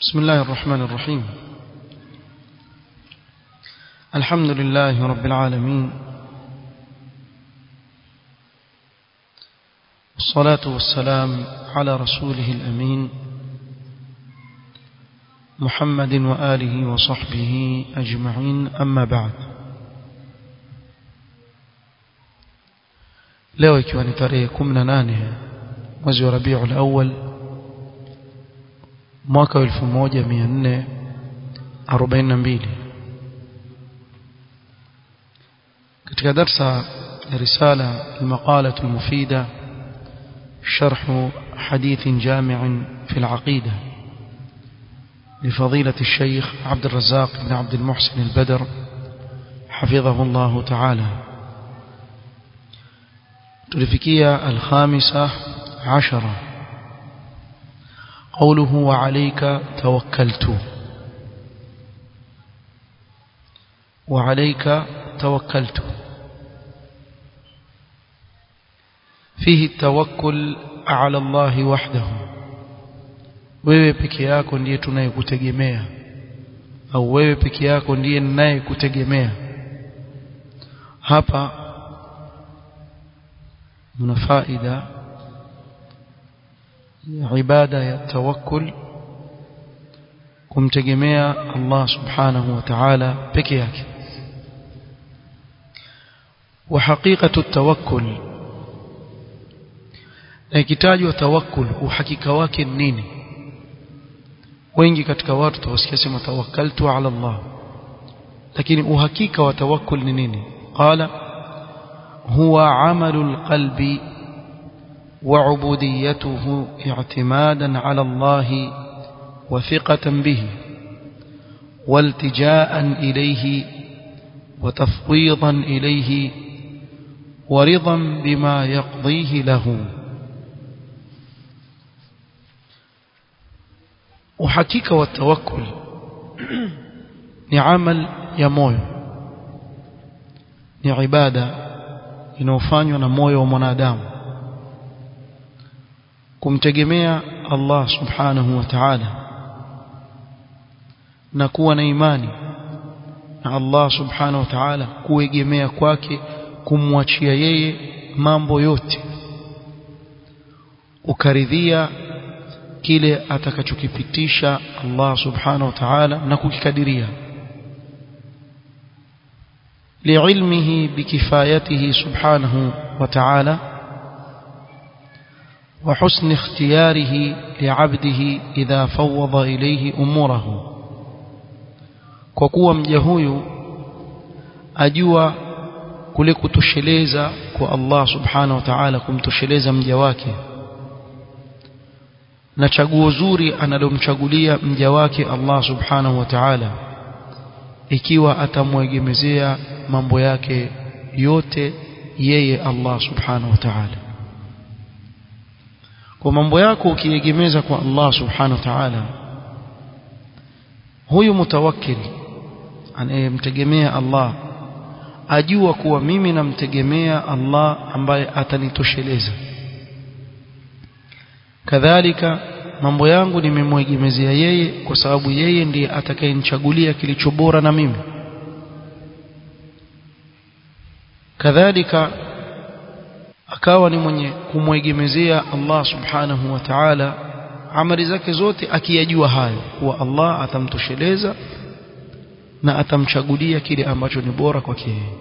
بسم الله الرحمن الرحيم الحمد لله رب العالمين والصلاة والسلام على رسوله الأمين محمد وآله وصحبه أجمعين أما بعد leo ikiwa ni tarehe 18 mwezi wa Rabiul Awwal mwaka 1442 katika darsa ya risala المقالة المفيدة شرح حديث جامع في العقيدة لفضيلة الشيخ عبد الرزاق بن عبد المحسن البدر حفظه الله تعالى تلفكية الخامسة عشرة قوله وعليك توكلت وعليك توكلت فيه التوكل على الله وحده wewe peke yako ndiye tunayekutegemea au wewe peke yako ndiye ninayekutegemea hapa mna faida ya ibada ya tawakkul kumtegemea Allah subhanahu wa ta'ala peke yake wa haqiqatu tawakkul na ikitajwa tawakkul uhakika wake ni nini wengi katika watu tawasikia sema tawakkaltu ala Allah lakini uhakika wa tawakkul ni nini qala huwa amalul qalbi وعبوديته اعتمادا على الله وثقة به والتجاء إليه وتفويضا إليه ورضا بما يقضيه له وحقيقة والتوكل نعمل يموي نعبادة inayofanywa na moyo wa mwanadamu kumtegemea Allah subhanahu wa ta'ala na kuwa na imani na Allah subhanahu wa ta'ala kuegemea kwake kumwachia yeye mambo yote ukaridhia kile atakachokipitisha Allah subhanahu wa ta'ala na kukikadiria liilmihi bikifayatihi subhanahu wa ta'ala وحسن اختياره لعبده إذا فوض إليه أموره kwa kuwa mja huyu ajua kule kutosheleza kwa Allah subhanahu wa ta'ala kumtosheleza mja wake na chaguo zuri analomchagulia mja wake Allah subhanahu wa ta'ala ikiwa atamwegemezea mambo yake yote yeye Allah subhanahu wa ta'ala kwa mambo yako ukiegemeza kwa Allah subhanahu wa ta'ala huyu mutawakkil anayemtegemea Allah ajua kuwa mimi namtegemea Allah ambaye atanitosheleza kadhalika mambo yangu nimemwegemezea yeye kwa sababu yeye ndiye atakayenichagulia kilicho bora na mimi kadhalika akawa ni mwenye kumwegemezea Allah subhanahu wa ta'ala amali zake zote akiyajua hayo kuwa Allah atamtosheleza na atamchagulia kile ambacho ni bora kwake yeye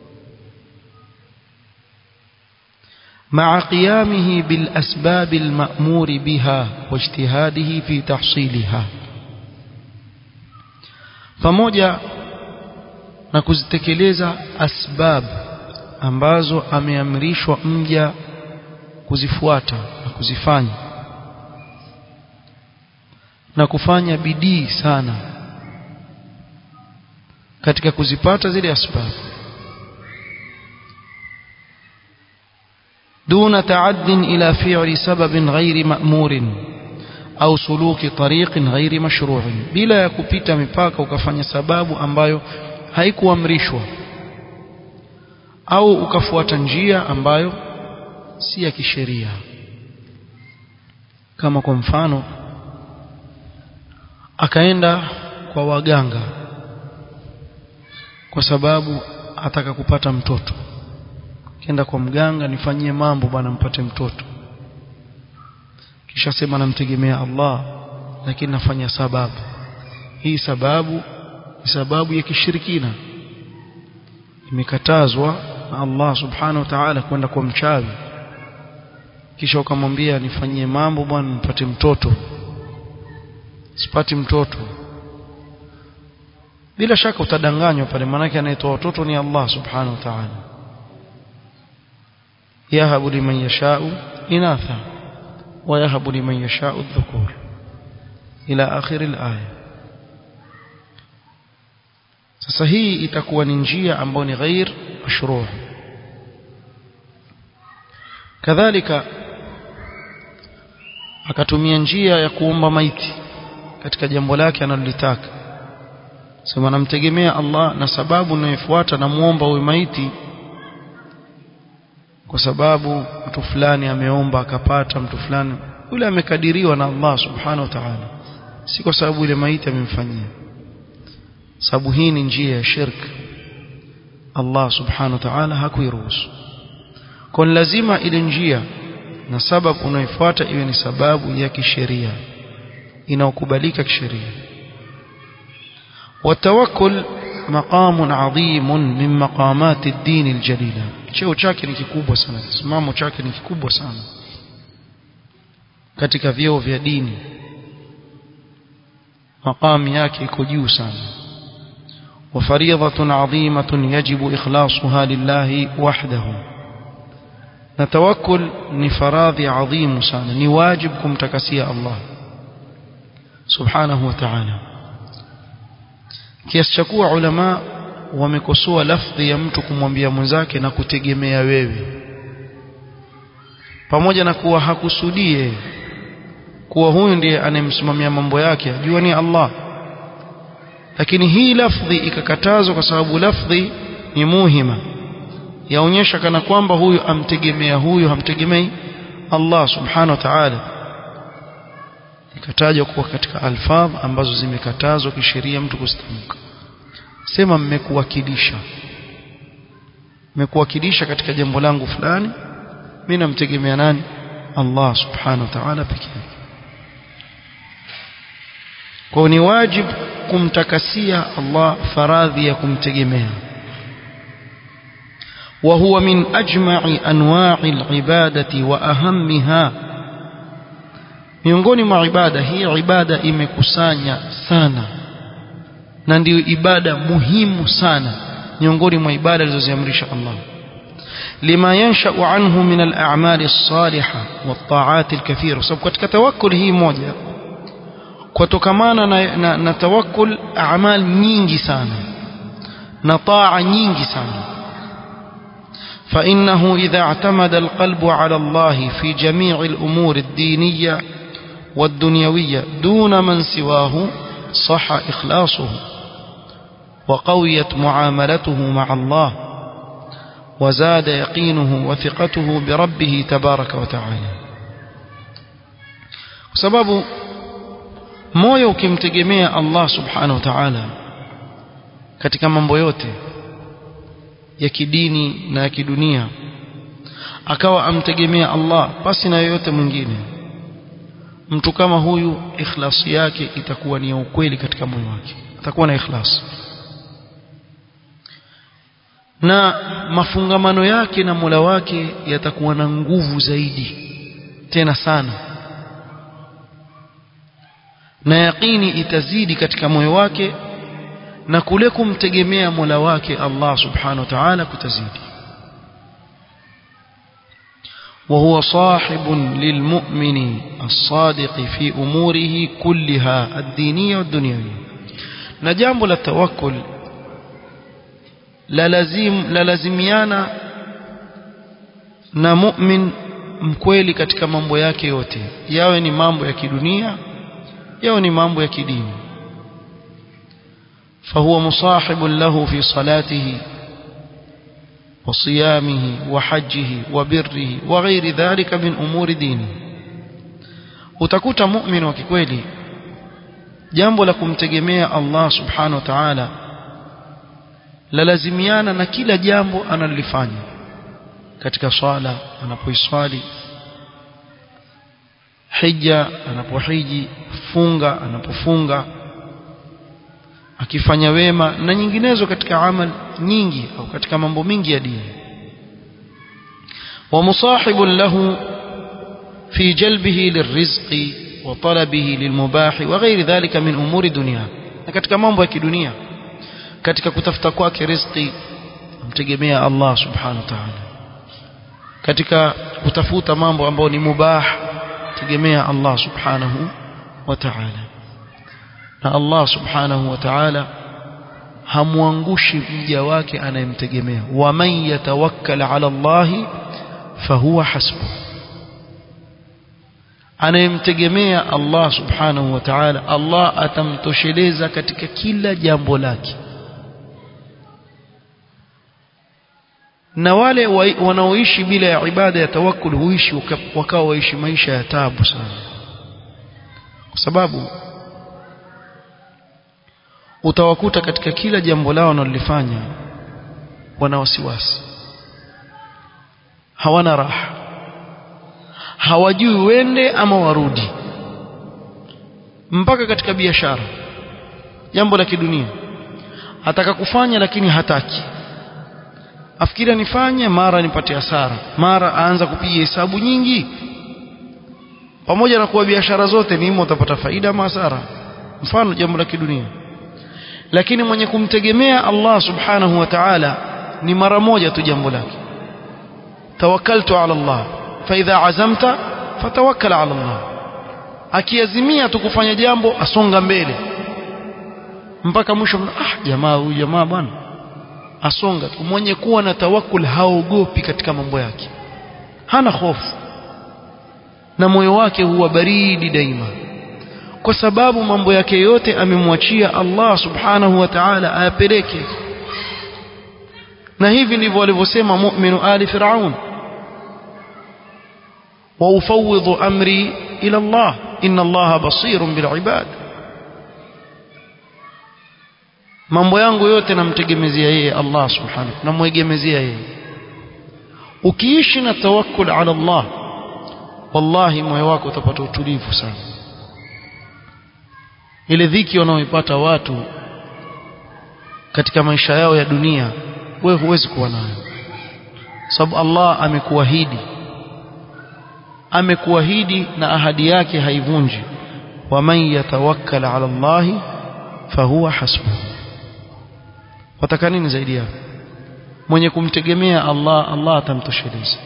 مع قيامه بالأسباب المأمور بها واجتهاده في تحصيلها pamoja na kuzitekeleza asbab ambazo ameamrishwa mja kuzifuata na kuzifanya na kufanya bidii sana katika kuzipata zile asbab دون تعد إلى فعل سبب غير مأمور أو سلوك طريق غير مشروع بلا يكupita mipaka ukafanya sababu ambayo haikuamrishwa au ukafuata njia ambayo si ya kisheria kama kwa mfano akaenda kwa waganga kwa sababu ataka kupata mtoto kenda kwa mganga nifanyie mambo bwana mpate mtoto kisha sema namtegemea Allah lakini nafanya sababu hii sababu ni sababu ya kishirikina imekatazwa na Allah subhanahu wa ta'ala kwenda kwa mchawi kisha ukamwambia nifanyie mambo bwana nipate mtoto sipati mtoto bila shaka utadanganywa pale manake anayetoa watoto ni Allah subhanahu wa ta'ala yahabu liman yashau inatha wa yahabu liman yashau dhukur ila akhir al-aya sasa hii itakuwa ni njia ambayo ni ghair mashru' kadhalika akatumia njia ya kuomba maiti katika jambo lake analolitaka sema namtegemea Allah na sababu ninayofuata namuomba huyu maiti kwa sababu mtu fulani ameomba akapata mtu fulani yule amekadiriwa na Allah subhanahu wa ta'ala si kwa sababu ile maiti amemfanyia sababu hii ni njia ya shirk Allah subhanahu wa ta'ala hakuiruhusu kwa lazima ile njia na sababu unayofuata iwe ni sababu ya kisheria inaokubalika kisheria watawakkul maqamun adhimun min maqamati ad-din al-jalila cheo chake ni kikubwa sana simamo chake ni kikubwa sana katika vyeo vya dini maqam yake iko juu sana وفريضة عظيمة يجب إخلاصها لله وحده نتوكل نفراض عظيم سانا نواجبكم تكسي الله سبحانه وتعالى kiasi cha kuwa ulama wamekosoa lafdhi ya mtu kumwambia mwenzake na kutegemea wewe pamoja na kuwa hakusudie kuwa huyu ndiye anayemsimamia mambo yake ajua ni Allah lakini hii lafdhi ikakatazwa kwa sababu lafdhi ni muhima yaonyesha kana kwamba huyu amtegemea huyu hamtegemei Allah subhanahu wa ta'ala ikatajwa kuwa katika alfadh ambazo zimekatazwa kisheria mtu kusitamka sema mmekuwakilisha mmekuwakilisha katika jambo langu fulani mimi namtegemea nani Allah subhanahu wa ta'ala pekee yake kwa ni wajibu kumtakasia Allah faradhi ya kumtegemea وهو من أجمع أنواع العبادة وأهمها miongoni mwa ibada hii ibada imekusanya sana na ndiyo ibada muhimu sana miongoni mwa ibada alizoziamrisha Allah lima yanshau anhu min al-a'mal as-salihah wat-ta'at al-kathira sababu katika tawakkul hii moja kutokamana na, na, na tawakkul a'mal nyingi sana na taa nyingi sana فإنه إذا اعتمد القلب على الله في جميع الأمور الدينية والدنيوية دون من سواه صح إخلاصه وقويت معاملته مع الله وزاد يقينه وثقته بربه تبارك وتعالى سبب moyo ukimtegemea Allah subhanahu wa ta'ala katika mambo yote ya kidini na ya kidunia akawa amtegemea Allah pasi na yoyote mwingine mtu kama huyu ikhlasi yake itakuwa ni ya ukweli katika moyo wake atakuwa na ikhlas na mafungamano yake na Mola wake yatakuwa na nguvu zaidi tena sana na yaqini itazidi katika moyo wake na kule kumtegemea Mola wake Allah subhanahu wa ta'ala kutazidi وهو صاحب للمؤمن الصادق في أموره كلها الدينية والدنيوية نجامب للتوكل للزم للزميانا na mu'min mkweli katika mambo yake yote yawe ni mambo ya kidunia yawe ni mambo ya kidini فهو مصاحب له في صلاته وصيامه وحجه وبره وغير ذلك من أمور دينه utakuta mu'min wa kikweli jambo la kumtegemea Allah subhanahu wa ta'ala lalazimiana na kila jambo analolifanya katika swala anapoiswali hija anapohiji funga anapofunga akifanya wema na nyinginezo katika amal nyingi au katika mambo mingi ya dini ومصاحب له في جلبه للرزق وطلبه للمباح وغير ذلك من أمور دنيا katika mambo ya kidunia katika kutafuta kwake riziki mtegemea Allah subhanahu wa ta'ala katika kutafuta mambo ambayo ni mubah tegemea Allah subhanahu wa ta'ala na Allah subhanahu wa ta'ala hamwangushi mja wake anayemtegemea wa man yatawakkal ala Allah fahuwa hasbuh anayemtegemea Allah subhanahu wa ta'ala Allah atamtosheleza katika kila jambo lake na wale wanaoishi bila ya ibada ya tawakkul huishi wakawa waishi maisha ya taabu sana kwa sababu utawakuta katika kila jambo lao wanalolifanya wana wasiwasi hawana raha hawajui wende ama warudi mpaka katika biashara jambo la kidunia ataka kufanya lakini hataki afikiria nifanye mara nipate hasara mara aanza kupiga hesabu nyingi pamoja na kuwa biashara zote ni utapata faida ama hasara mfano jambo la kidunia lakini mwenye kumtegemea Allah subhanahu wa ta'ala ni mara moja tu jambo lake tawakkaltu ala Allah fa idha azamta fatawakkal ala Allah akiazimia tu kufanya jambo asonga mbele mpaka mwisho ah jamaa huyu jamaa bwana asonga tu mwenye kuwa na tawakkul haogopi katika mambo yake hana hofu na moyo wake huwa baridi daima kwa sababu mambo yake yote amemwachia Allah subhanahu wa ta'ala ayapeleke na hivi ndivyo walivyosema mu'minu ali fir'aun wa ufawidhu amri ila Allah inna Allah basirun bil ibad mambo yangu yote namtegemezea yeye Allah subhanahu namwegemezea yeye ukiishi na tawakkul ala Allah wallahi moyo wako utapata utulivu sana ile dhiki wanaoipata watu katika maisha yao ya dunia wewe huwezi kuwa nayo sababu Allah amekuahidi amekuahidi na ahadi yake haivunji waman yatawakkal ala Allah fahuwa hasbuhu wataka nini zaidi yako mwenye kumtegemea Allah Allah atamtosheleza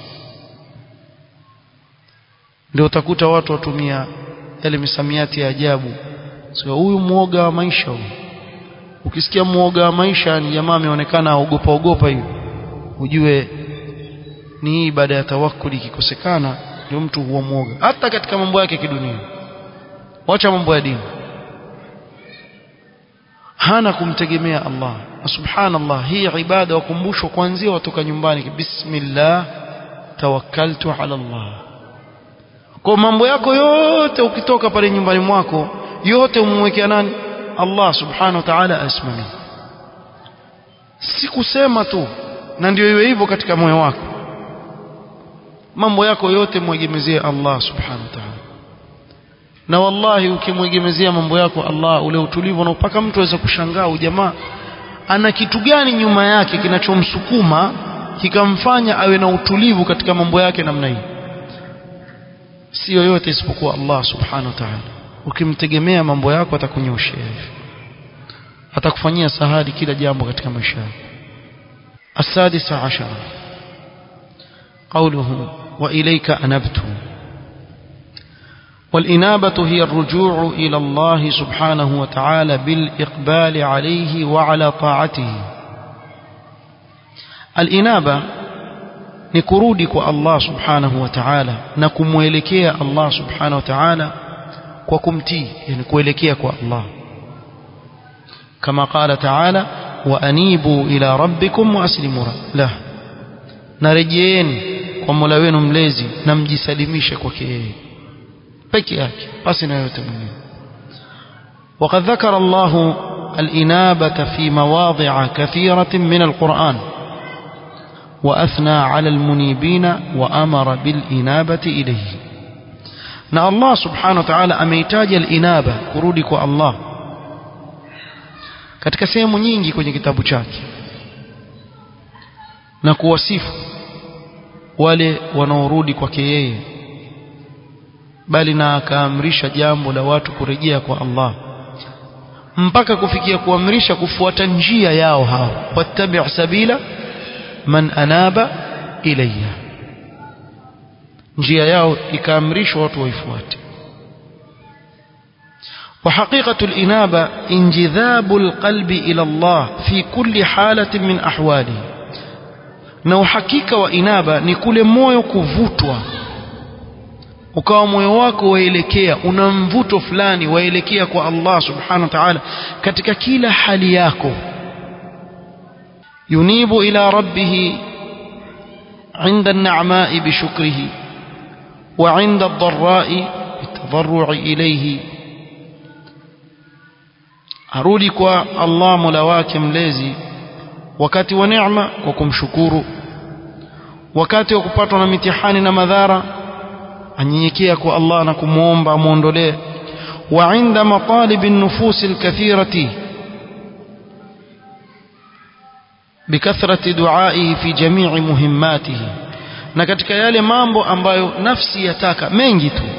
ndio utakuta watu watumia yale misamiati ya ajabu sio huyu muoga wa maisha huyu ukisikia muoga wa maisha ni jamaa ameonekana ogopa ogopa hiyo ujue ni hii baada ya tawakkuli ikikosekana ndio mtu huwa muoga hata katika mambo yake kidunia wacha mambo ya dini hana kumtegemea Allah subhanallah hii ibada wakumbushwa kuanzia watoka nyumbani bismillah tawakkaltu ala Allah kwa mambo yako yote ukitoka pale nyumbani mwako yote umwekea nani Allah subhanahu wa ta'ala asimamie si kusema tu na ndio iwe hivyo katika moyo wako mambo yako yote mwegemezee Allah subhanahu wa ta'ala na wallahi ukimwegemezea mambo yako Allah ule utulivu na mpaka mtu aweza kushangaa ujamaa ana kitu gani nyuma yake kinachomsukuma kikamfanya awe na utulivu katika mambo yake namna hii si yoyote isipokuwa Allah subhanahu wa ta'ala ukimtegemea mambo yako atakunyoshea hivi atakufanyia sahali kila jambo katika maisha yako السادسة عشر قوله وإليك أنبت والإنابة هي الرجوع إلى الله سبحانه وتعالى بالإقبال عليه وعلى طاعته الإنابة نكرودك الله سبحانه وتعالى نكمويلكيا الله سبحانه وتعالى وكمتي يعني كويلكيا الله كما قال تعالى وأنيبوا إلى ربكم وأسلموا له نرجين ومولا wenu mlezi na mjisalimishe kwake yeye peke yake basi na yote mwingine وقد ذكر الله الإنابة في مواضع كثيرة من القرآن وأثنى على المنيبين وأمر بالإنابة إليه na Allah subhanahu wa ta'ala ameitaja al-inaba kurudi kwa Allah katika sehemu nyingi kwenye kitabu chake na kuwasifu wale wanaorudi kwake yeye bali na akaamrisha jambo la watu kurejea kwa Allah mpaka kufikia kuamrisha kufuata njia yao hao wattabi' sabila man anaba ilayya njia yao ikaamrishwa watu waifuate وحقيقة الإنابة انجذاب القلب إلى الله في كل حالة من أحواله na uhakika wa inaba ni kule moyo kuvutwa ukawa moyo wako waelekea una mvuto fulani waelekea kwa Allah subhanahu wa ta'ala katika kila hali yako yunibu ila rabbih عند النعماء بشكره وعند الضراء بالتضرع إليه arudi kwa Allah Mola wake mlezi wakati wa neema kwa kumshukuru wakati wa kupatwa na mitihani na madhara anyenyekea kwa Allah na kumuomba amuondolee wa inda matalib an-nufus al-kathirati bikathrati du'aihi fi jami'i muhimmatihi na katika yale mambo ambayo nafsi yataka mengi tu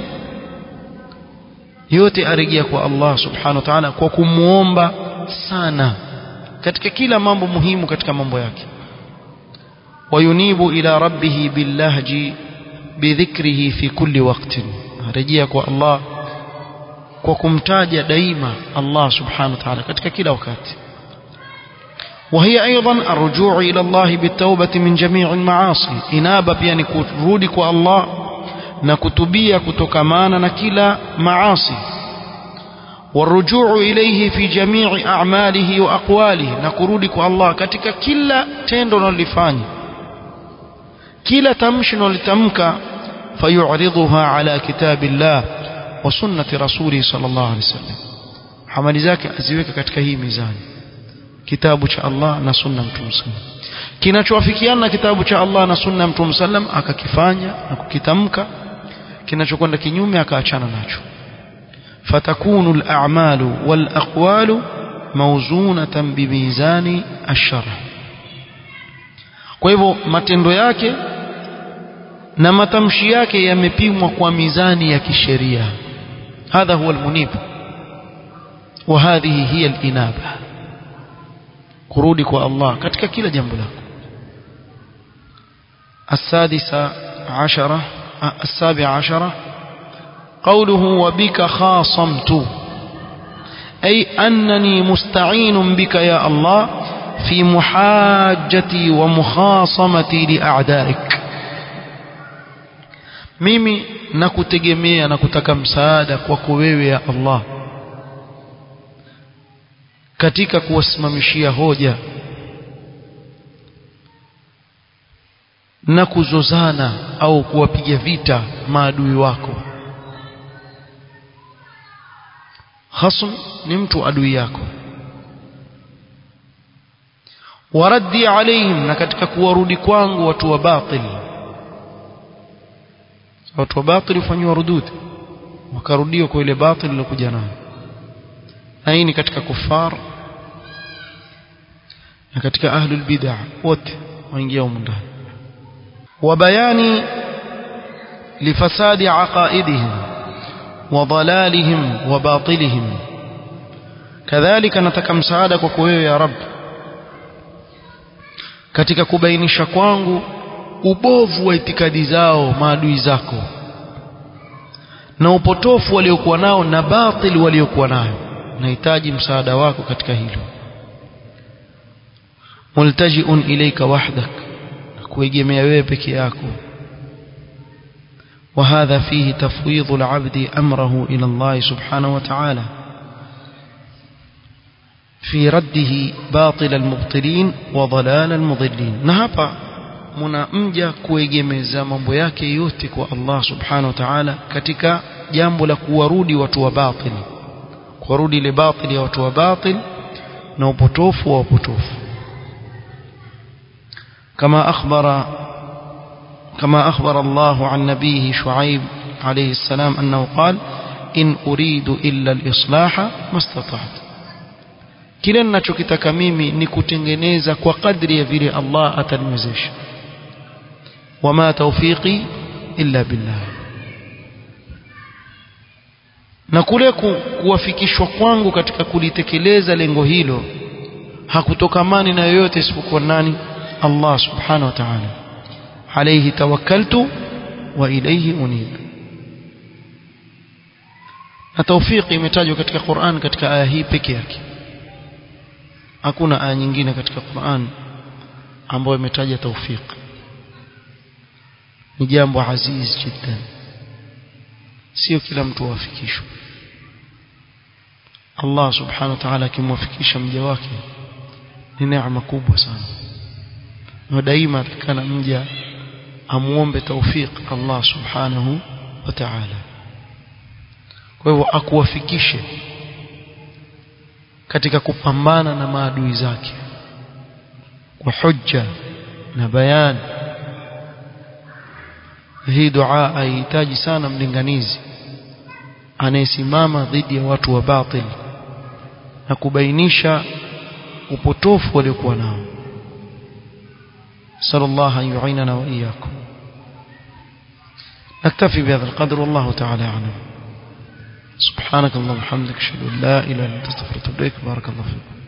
yote arejea kwa Allah subhanahu wa ta'ala kwa kumuomba sana katika kila mambo muhimu katika mambo yake wayunibu ila rabbih billahji bidhikrihi fi kulli waqtin arejea kwa Allah kwa kumtaja daima Allah subhanahu wa ta'ala katika kila wakati وهي أيضا الرجوع إلى الله بالتوبة من جميع المعاصي إنابة يعني كرودك الله نكتبية كتكمانا نكلا معاصي والرجوع إليه في جميع أعماله وأقواله نكرودك الله كتك كلا تندن اللفاني كلا تمشن لتمك فيعرضها على كتاب الله وسنة رسوله صلى الله عليه وسلم حمل ذاك أزيوك كتك هي ميزاني kitabu cha Allah na sunna mtume sallam kinachowafikiana na kitabu cha Allah na sunna mtume sallam akakifanya na kukitamka kinachokwenda kinyume akaachana nacho fatakunu al-a'malu wal-aqwalu mawzunatan bimizani ash-shar' kwa hivyo matendo yake na matamshi yake yamepimwa kwa mizani ya kisheria hadha huwa al-munib wa hadhihi hiya al-inaba kurudi kwa Allah katika kila jambo lako السادسة عشرة السابعة عشرة قوله وبك خاصمت أي أنني مستعين بك يا الله في محاجتي ومخاصمتي لأعدائك mimi nakutegemea na kutaka msaada kwako wewe ya Allah katika kuwasimamishia hoja na kuzozana au kuwapiga vita maadui wako khasm ni mtu adui yako waraddi alaihim na katika kuwarudi kwangu watu wa batil watu wa batil hufanywa rudud wakarudiwa kwa ile batil ilokuja nayo na hii ni katika kufar na katika ahlul bid'ah wote waingia humu ndani wa bayani lifasadi aqaidihim wa dalalihim wa batilihim kadhalika nataka msaada kwako wewe ya rab katika kubainisha kwangu ubovu wa itikadi zao maadui zako na upotofu waliokuwa nao na batil waliokuwa nayo nahitaji msaada wako katika hilo multajiun ilayka wahdak kuegemea wewe peke yako وهذا فيه تفويض العبد أمره إلى الله سبحانه وتعالى في رده باطل المبطلين وضلال المضلين نهبا muna mja kuegemeza mambo yake yote kwa Allah subhanahu wa ta'ala katika jambo la kuwarudi watu wa batili kurudi ile batili ya watu wa batil na upotofu wa upotofu kama akhbara كما أخبر الله عن نبيه شعيب عليه السلام أنه قال إن أريد إلا الإصلاح ما استطعت kile ninachokitaka mimi ni kutengeneza kwa kadri ya vile Allah ataniwezesha wama tawfiqi illa billah na kule kuwafikishwa kwangu katika kulitekeleza lengo hilo hakutokamani na yoyote isipokuwa nani Allah subhanahu wa ta'ala alayhi tawakkaltu wa ilayhi unib na tawfiki imetajwa katika Qur'an katika aya hii peke yake hakuna aya nyingine katika Qur'an ambayo imetaja tawfiki ni jambo aziz jiddan sio kila mtu wafikishwa Allah subhanahu wa ta'ala akimwafikisha mja wake ni neema kubwa sana na daima atakana mja amuombe tawfik Allah subhanahu wa ta'ala kwa hivyo akuwafikishe katika kupambana na maadui zake kwa hujja na bayan hii dua haihitaji sana mlinganizi anayesimama dhidi ya watu wa batil na kubainisha upotofu waliokuwa nao صلى الله أن يعيننا وإياكم نكتفي بهذا القدر والله تعالى أعلم سبحانك اللهم وبحمدك أشهد أن لا إله إلا أنت استغفرك وأتوب إليك بارك الله فيكم